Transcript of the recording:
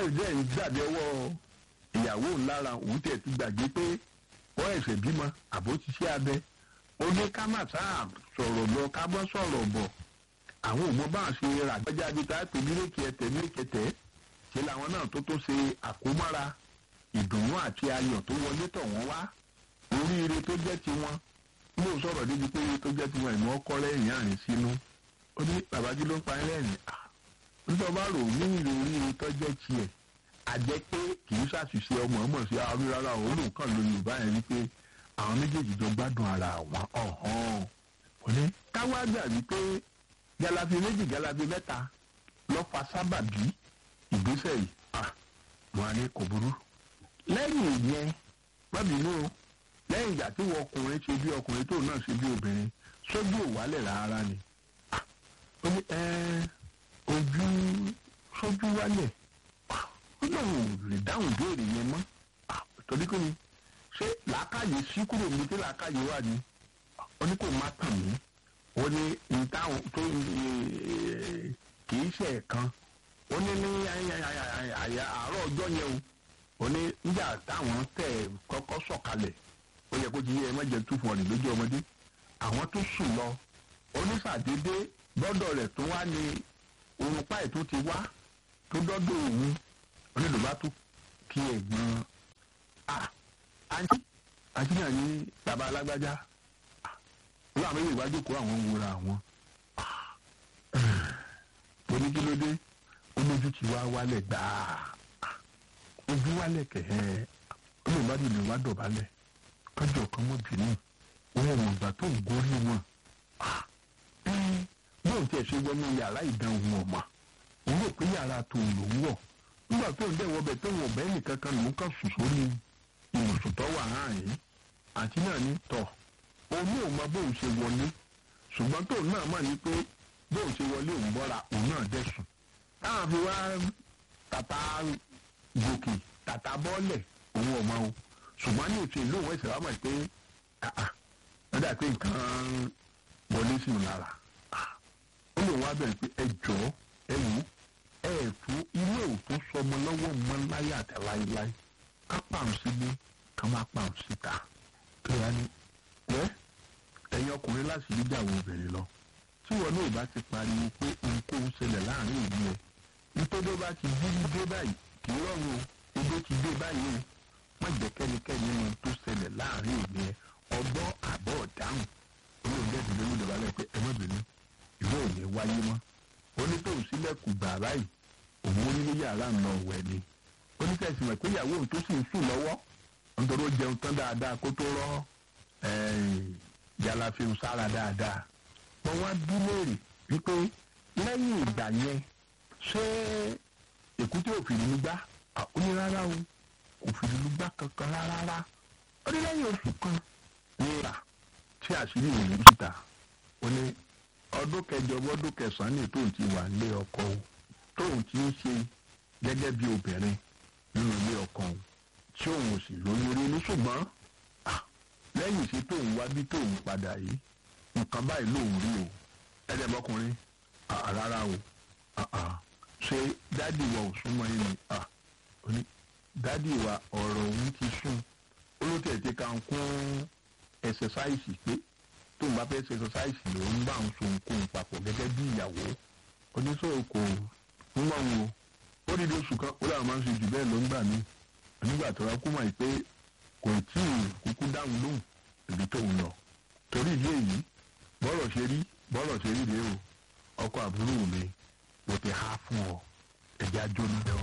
jẹ́ ń dàbí ọwọ́ ìyàwó ńlára òun tẹ̀ ti gbàgbé pé ó ẹ̀sẹ̀ bímọ àbó ti ṣe abẹ ó ní ká má sáà sọ̀rọ̀ lọ ká bọ́ sọ̀rọ̀ bọ̀ àwọn ò mọ bá ṣe rà gbẹ́jà bíi tá a pè mílíkì ẹ̀tẹ̀ mílíkì ẹ̀tẹ̀ ṣe làwọn náà tó tó ṣe àkómọ́ra ìdùnnú àti ayọ̀ tó wọlé tọ̀ wọ́n wá oríire tó jẹ́ tiwọn mo sọ̀rọ̀ débi pé tó jẹ́ tiwọn ìmọ̀ ọkọ lẹ́yìn àrìn sínú ó ní babajú ló ń pa ẹlẹ́rìn nítorí bá rò ní ìrírí tó jẹ́ tiẹ̀ àjẹ́ pé kì í ṣàṣìṣe ọmọ ọmọ sí àwọn rárá òun ló kàn lóyún yorùbá yẹn wípé àwọn méjèèjì jọ gbádùn ara wọn ọ̀hán òní káwá gbà wípé galabi méjì galabi mẹ́ta lọ́ fa sábàbí ìgbésẹ̀ yìí wọn á ní kò burú lẹ́yìn ìyẹn bábìínú o lẹ́yìn ìgbà tí wọ́n ọkùnrin ṣe bí ọkùnrin tó náà ṣe bí obìnrin sójú òwálẹ̀ rárá ni ó ní ojú sójú wálẹ̀ ó náà ò lè dáhùn béèrè yẹn mọ́ torí kí ni ṣé làákàyè sí kúrò ní tí làákàyè wà ní ó ní kò má tàn mí ó ní ìtàwọn tó kì í ṣe ẹ̀kan ó ní ní àárọ̀ ọjọ́ yẹn o ó ní nígbà táwọn tẹ̀ kọ́kọ́ sọ̀kalẹ̀ ó yẹ kó ti yẹ ẹ má jẹ two forty lójú ọmọdé àwọn tó sùn lọ oníṣàdédé gbọ́dọ̀ rẹ̀ tó wá ní orun páì tó ti wá tó dọ́dọ̀ òun onídùúgbà tó kí ẹ̀gbọ́n a àǹtí àǹtí náà ní bàbá alágbájá wọn àwọn èèyàn ìwájú kó àwọn wúra àwọn oníkílódé olójú ti wá wálẹ̀ gbáà ojú wálẹ̀ kẹ̀hẹ́ olùwádìí ni wá dọ̀bálẹ̀ kọjọ kan mọ́ bínú òun ò mọ̀gbà tó ń gorí wọn bóun tiẹ̀ ṣe wọnú yàrá ìdánwò ọ̀mà òun rò pé yàrá tó ń lò ń wọ̀ nígbà tó ń dẹ̀wọ́ bẹ̀ tó ń wọ̀ bẹ́ẹ̀ nìkan kan lòún kàn sùn sórí ìwòsàn tó wà hàn yìí àti náà ní tọ̀ òun ò mọ bóun ṣe wọlé ṣùgbọ́n tóun náà mọ̀ ní pé bóun ṣe wọlé òun bọ́ra òun náà dẹ̀ sùn táwọn fi wá tàtà gòkè tàtà bọ́ọ̀lẹ̀ òun ò mọ o ṣùgbọ́n ní òtún ìlú òun ẹ̀sẹ̀ wá mọ̀ pé wọ́n dà pé nǹkan wọlé sí mi lára ó lè wá bẹ̀rẹ̀ pé ẹ jọ ẹ wò ẹ fún ilé òtún sọmọ lọ́wọ́ mọ́ láyé àti láéláé ká pàrọ̀ sílé ká má pàrọ̀ síta kí wọ́n ní wẹ́ ẹ̀yin ọkùnrin láti rí ìjàwó obìnrin lọ tí wọn náà bá ti pariwo pé ohunkóhun ṣẹlẹ̀ láàrin ìlú ẹ̀ nítorí bá ti dídí dé báyìí kì í rọrùn o ibi ti dé báyìí o má jẹ́ kẹ́nikẹ́ni nínú tó ṣẹlẹ̀ láàrin ìlú ẹ̀ ọgbọ́n àbọ̀ ọ̀dáhùn olóògbé ìdílé ló dọ̀bálẹ̀ pé ẹ má bínú ìwé ò ní wáyé mọ́ ó ní tóun sílẹ̀kùn gbà báyìí òun onílé yàrá ń lọ wẹ̀ ni ó ní tẹ̀sí mọ̀ pé ìyàwó òun tó sì ń sùn lọ́wọ́ nítorí ó jẹun tán dáadáa kó tó rọ́ jalafin sára dáadáa wọ́n wá bí léèrè wípé lẹ́yìn ìgbà yẹn ṣé èkúté òfin ní gbá ó ní rárá o òfin ní gbá kankan rárá ó ní lẹ́yìn oṣù kan ní ìlà tí àṣírí ìròyìn síta ó ní ọdún kẹjọ ọdún kẹsàn-án ní tóun ti wà nílé ọkọ o tóun ti ń ṣe gẹ́gẹ́ bí obìnrin nínú ilé ọkọ o tí òun ò sì lóyún rí ní ṣùgbọ́n lẹ́yìn tí tóun wá bí tóun padà yìí nǹkan báyìí lòun rí o ẹ̀ẹ́dẹ̀bọ́kùnrin rárá o ṣé dádì wa ò súnmọ́ yín ni oní dádì wa ọ̀rọ̀ òun ti sùn olóòtú ti kàn kún ẹsẹsáìsì pé tóun bá fẹ́ ṣe ẹsẹsáìsì lòun bá ń so nǹkan papọ̀ gẹ́gẹ́ bí ìyàwó oníṣòwò kò ń mọ̀ wọn o ó dídí oṣù kan ó làwọn máa ń ṣe jù bẹ́ẹ̀ ló ń gbà mí nígbà tó rà kú mọ̀ pé kò tí ì kúkú dáhùn lóhùn ibi tóun lọ torí ìdí èyí bọ́rọ̀ ṣe rí bọ́rọ̀ ṣe rí rèé o ọkọ àbúrò mi mo ti há fún ọ ẹ̀já jóná.